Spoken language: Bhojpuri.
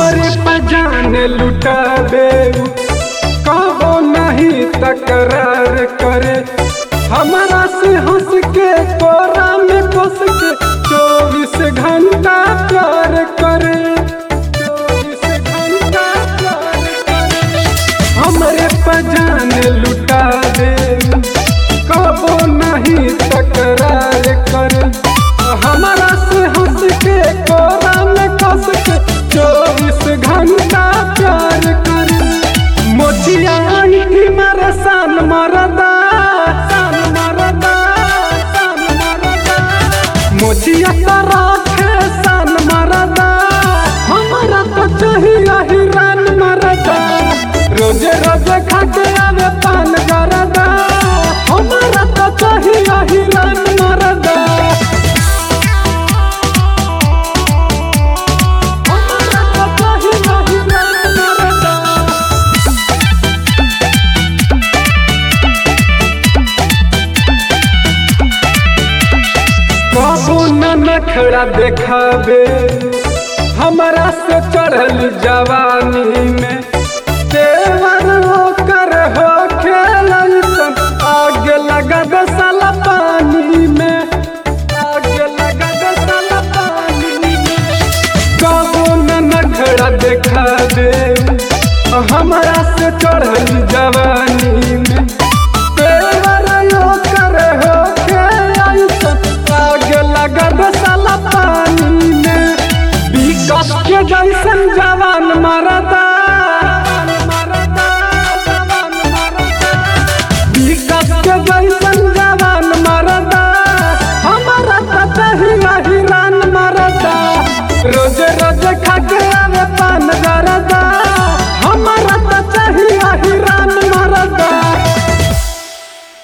हमरे पजान लुटा दे कबो नहीं तकरार करे हमारा से हंस के कोरा में बस के चौबीस घंटा प्यार करे चौबीस घंटा प्यार करे हमरे पजान लुटा दे कबो नहीं तकरार करे हमारा से हंस के कोरा में कस के चौबीस घंटा प्यार करे मोचिया आंटी मारे सान मरदा सान मरदा सान मरदा मोचिया तरखे सान मरदा हमारा तो चाहिए हिरान मरदा रोजे रोजे खाके आवे पान गरदा हमारा तो चाहिए हिरान मरदा हमारा तो चाहिए हिरान मरदा कबू न नखड़ा देखाबे हमारा से चढ़ल जवानी में तेवर ओकर हो खेलन आग लगा दे साला पानी में आग लगा दे साला पानी में कबू न नखड़ा देखाबे हमारा से चढ़ल जवानी में तेवर ओकर हो खेलन आग लगा दे साला पानी में विकास के जैसन जवान मरदा